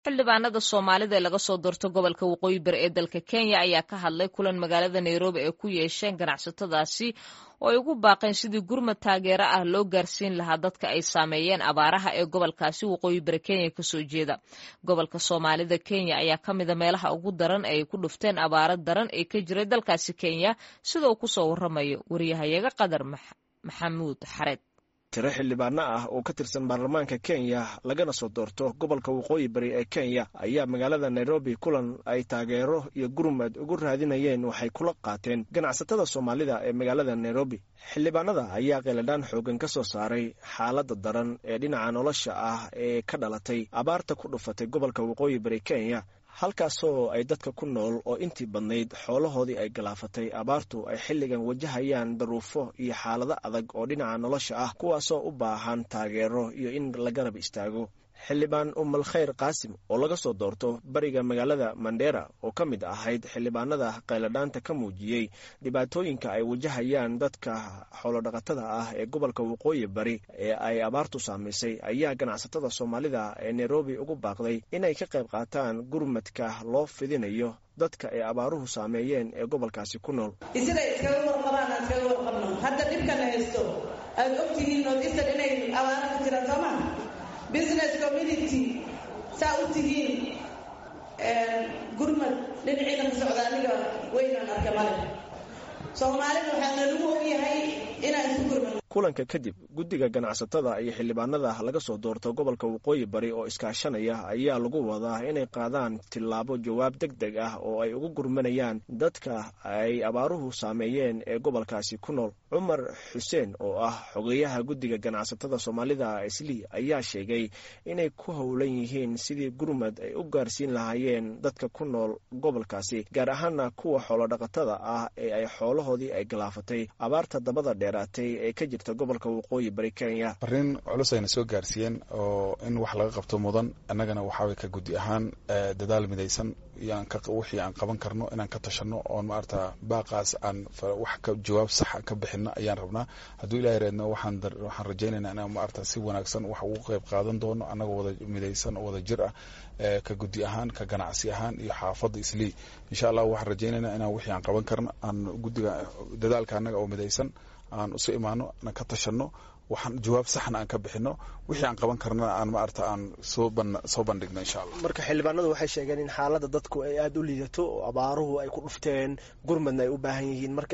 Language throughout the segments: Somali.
xildhibaanada soomaalida ee laga soo doorto gobolka waqooyi bari ee dalka kenya ayaa ka hadlay kulan magaalada nairobi ay ku yeesheen ganacsatadaasi oo ay ugu baaqeen sidii gurmad taageero ah loo gaarsiin lahaa dadka ay saameeyeen abaaraha ee gobolkaasi waqooyi bari kenya kasoo jeeda gobolka soomaalida kenya ayaa ka mida meelaha ugu daran ay ku dhufteen abaaro daran ee ka jiray dalkaasi kenya sida uu kusoo waramayo wariyahayaga qadar maxamuud xareed tiro xildhibaano ah oo ka tirsan baarlamaanka kenya lagana soo doorto gobolka waqooyi bari ee kenya ayaa magaalada nairobi kulan ay taageero iyo gurmad ugu raadinayeen waxay kula qaateen ganacsatada soomaalida ee magaalada nairobi xildhibaanada ayaa qeeladhaan xoogan ka soo saaray xaaladda daran ee dhinaca nolosha ah ee ka dhalatay abaarta ku dhufatay gobolka waqooyi bari kenya halkaasoo ay dadka ku nool oo intii badnayd xoolahoodii ay galaafatay abaartu ay xilligan wajahayaan daruufo iyo xaalado adag oo dhinaca nolosha ah kuwaasoo u baahan taageero iyo in la garab istaago xildhibaan umal khayr qaasim oo laga soo doorto bariga magaalada mandera oo ka mid ahayd xildhibaanada qayladhaanta ka muujiyey dhibaatooyinka ay wajahayaan dadka xoolodhaqatada ah ee gobolka waqooyi bari ee ay abaartu saamaysay ayaa ganacsatada soomaalida ee nairobi ugu baaqday inay ka qayb qaataan gurmadka loo fidinayo dadka ay abaaruhu saameeyeen ee gobolkaasi ku nool sida iskaga warqabaan aan iskaga warqabno hadda dhibkana haysto aad ogtihiin northeastern inay abaara ka jiraan sooma business community saa u tihiin gurmad dhinaciina ka socda aniga weynaan arka male soomaalida waxaa nalagu ogyahay inaan isu gurmad kulanka kadib guddiga ganacsatada iyo xildhibaanada laga soo doorto gobolka waqooyi bari oo iskaashanaya ayaa lagu wadaa inay qaadaan tillaabo jawaab deg deg ah oo ay ugu gurmanayaan dadka ay abaaruhu saameeyeen ee gobolkaasi ku nool cumar xuseen oo ah xogeyaha guddiga ganacsatada soomaalida islii ayaa sheegay inay ku howlan yihiin sidii gurmad ay u gaarsiin lahaayeen dadka ku nool gobolkaasi gaar ahaana kuwa xoolodhaqatada ah ee ay xoolahoodii ay galaafatay abaarta dabada dheeraatay ee ka jirta gobolka waqooyi bari kenya fariin culus ayna soo gaarsiiyeen oo in wax laga qabto mudan annagana waxaaway ka guddi ahaan dadaal midaysan wixii aan qaban karno inaan ka tashano oon maarata baaqaas aan wax ka jawaab saxa ka bixino ayaan rabnaa hadduu ilahay reedno waxaan waxaan rajaynaynaa inaan maarata si wanaagsan wax ugu qayb qaadan doono annagoo wada midaysan oo wada jir ah ka guddi ahaan ka ganacsi ahaan iyo xaafadda islii insha allah waxaan rajaynaynaa inaan wixii aan qaban karno aan guddiga dadaalka annaga oo midaysan aan isu imaano aan ka tashano waxaan jawaab saxna aan ka bixino wixii aan qaban karnana aan maarata aan soo soo bandhigno insha allah marka xildhibaanadu waxay sheegeen in xaaladda dadku ay aada u liidato oo abaaruhu ay ku dhufteen gurmadna ay u baahan yihiin marka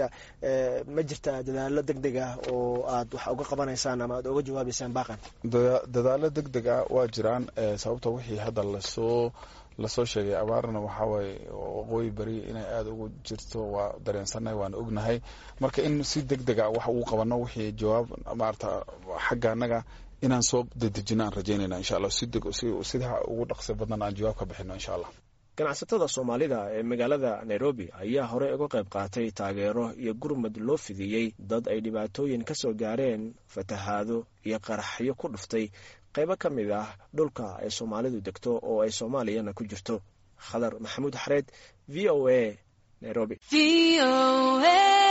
ma jirta dadaalo deg deg ah oo aad wax uga qabanaysaan ama aad uga jawaabaysaan baaqan dadaalo deg deg ah waa jiraan sababta wixii hadda lasoo lasoo sheegay abaarna waxawaaye waqooyi beri inay aada ugu jirto waa dareensannahay waana ognahay marka in si deg deg a wax ugu qabano wixii jawaab maarata xagga annaga inaan soo dedejino aan rajaynayna insha allah sida ugu dhaqsi badnan aan jawaab ka bixino insha allah ganacsatada soomaalida ee magaalada nairobi ayaa horey uga qayb qaatay taageero iyo gurmad loo fidiyey dad ay dhibaatooyin ka soo gaareen fatahaado iyo qaraxyo ku dhuftay qaybo ka mid ah dhulka ay soomaalidu degto oo ay soomaaliyana ku jirto khadar maxamuud xareed v o a nairobi